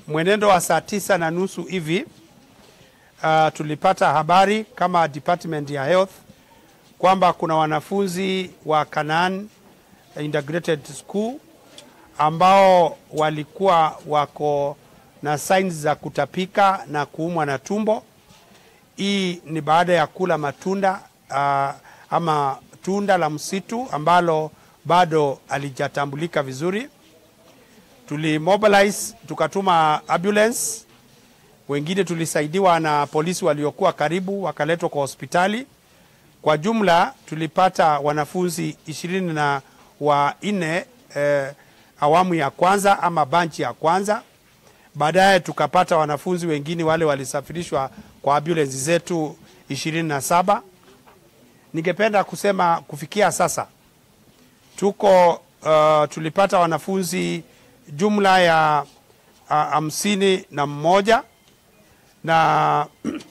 mwenendo wa saa tisa na nusu hivi uh, tulipata habari kama department ya health kwamba kuna wanafunzi wa Canaan Integrated School ambao walikuwa wako na signs za kutapika na kuumwa na tumbo. Hii ni baada ya kula matunda uh, ama tunda la msitu ambalo bado alijatambulika vizuri. Tulimobilize tukatuma ambulance, wengine tulisaidiwa na polisi waliokuwa karibu wakaletwa kwa hospitali. Kwa jumla tulipata wanafunzi ishirini na wanne eh, awamu ya kwanza ama banchi ya kwanza. Baadaye tukapata wanafunzi wengine wale walisafirishwa kwa ambulance zetu ishirini na saba. Ningependa kusema kufikia sasa tuko uh, tulipata wanafunzi jumla ya hamsini uh, na mmoja na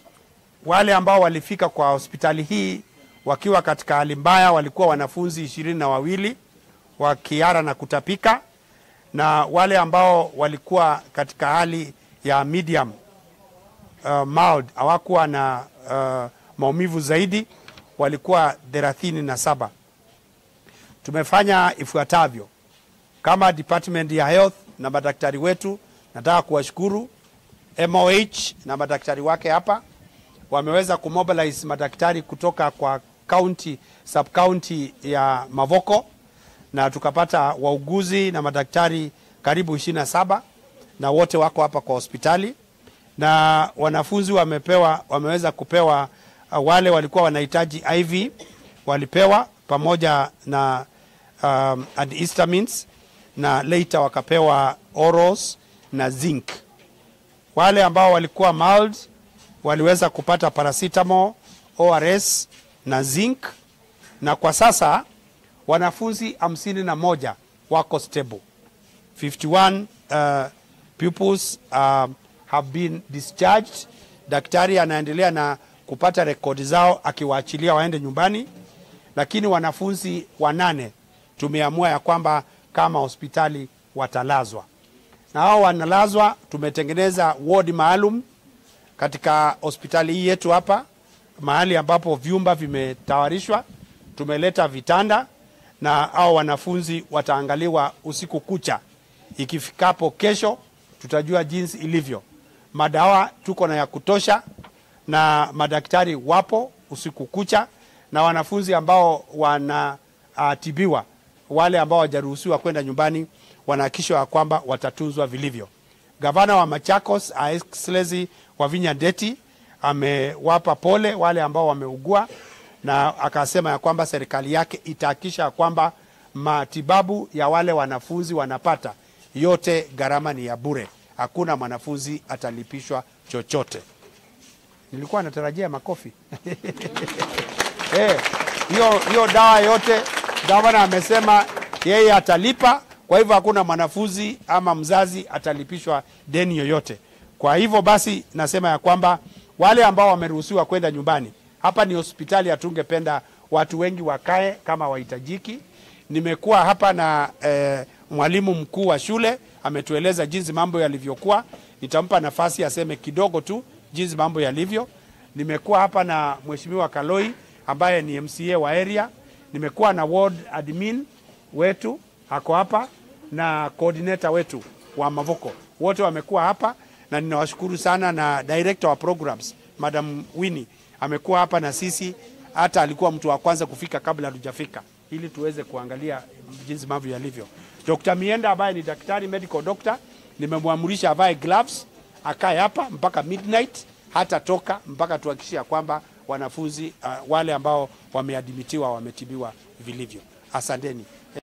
wale ambao walifika kwa hospitali hii wakiwa katika hali mbaya walikuwa wanafunzi ishirini na wawili wa kiara na kutapika, na wale ambao walikuwa katika hali ya medium uh, mild hawakuwa na uh, maumivu zaidi walikuwa thelathini na saba. Tumefanya ifuatavyo kama department ya health na madaktari wetu. Nataka kuwashukuru MOH na madaktari wake hapa wameweza kumobilize madaktari kutoka kwa county sub county ya Mavoko na tukapata wauguzi na madaktari karibu ishirini na saba na wote wako hapa kwa hospitali, na wanafunzi wamepewa, wameweza kupewa uh, wale walikuwa wanahitaji IV walipewa pamoja na um, antihistamines na later wakapewa orals na zinc. Wale ambao walikuwa mild waliweza kupata paracetamol, ORS na zinc, na kwa sasa wanafunzi hamsini na moja wako stable. 51 uh, pupils uh, have been discharged. Daktari anaendelea na kupata rekodi zao akiwaachilia waende nyumbani, lakini wanafunzi wanane tumeamua ya kwamba kama hospitali watalazwa, na hao wanalazwa. Tumetengeneza wodi maalum katika hospitali hii yetu hapa, mahali ambapo vyumba vimetawarishwa. Tumeleta vitanda na hao wanafunzi wataangaliwa usiku kucha. Ikifikapo kesho, tutajua jinsi ilivyo. Madawa tuko na ya kutosha na madaktari wapo usiku kucha, na wanafunzi ambao wanatibiwa, uh, wale ambao hawajaruhusiwa kwenda nyumbani, wanahakikishwa kwamba watatunzwa vilivyo. Gavana wa Machakos Excellency Wavinya Ndeti amewapa pole wale ambao wameugua, na akasema ya kwamba serikali yake itahakikisha kwamba matibabu ya wale wanafunzi wanapata yote, gharama ni ya bure, hakuna mwanafunzi atalipishwa chochote. Nilikuwa natarajia makofi hiyo hey, hiyo dawa yote gavana amesema yeye atalipa. Kwa hivyo hakuna mwanafunzi ama mzazi atalipishwa deni yoyote. Kwa hivyo basi, nasema ya kwamba wale ambao wameruhusiwa kwenda nyumbani, hapa ni hospitali, hatungependa watu wengi wakae kama wahitajiki. Nimekuwa hapa na eh, mwalimu mkuu wa shule ametueleza jinsi mambo yalivyokuwa. Nitampa nafasi aseme kidogo tu jinsi mambo yalivyo. Nimekuwa hapa na mheshimiwa Kaloi ambaye ni MCA wa area. Nimekuwa na ward admin wetu ako hapa na coordinator wetu wa Mavoko, wote wamekuwa hapa na ninawashukuru sana, na director wa programs Madam Winnie amekuwa hapa na sisi, hata alikuwa mtu wa kwanza kufika kabla hatujafika, ili tuweze kuangalia jinsi mambo yalivyo. Dr. Mienda ambaye ni daktari medical doctor, nimemwamurisha avae gloves akae hapa mpaka midnight, hata toka mpaka tuhakikishe kwamba wanafunzi uh, wale ambao wameadimitiwa wametibiwa vilivyo. Asanteni.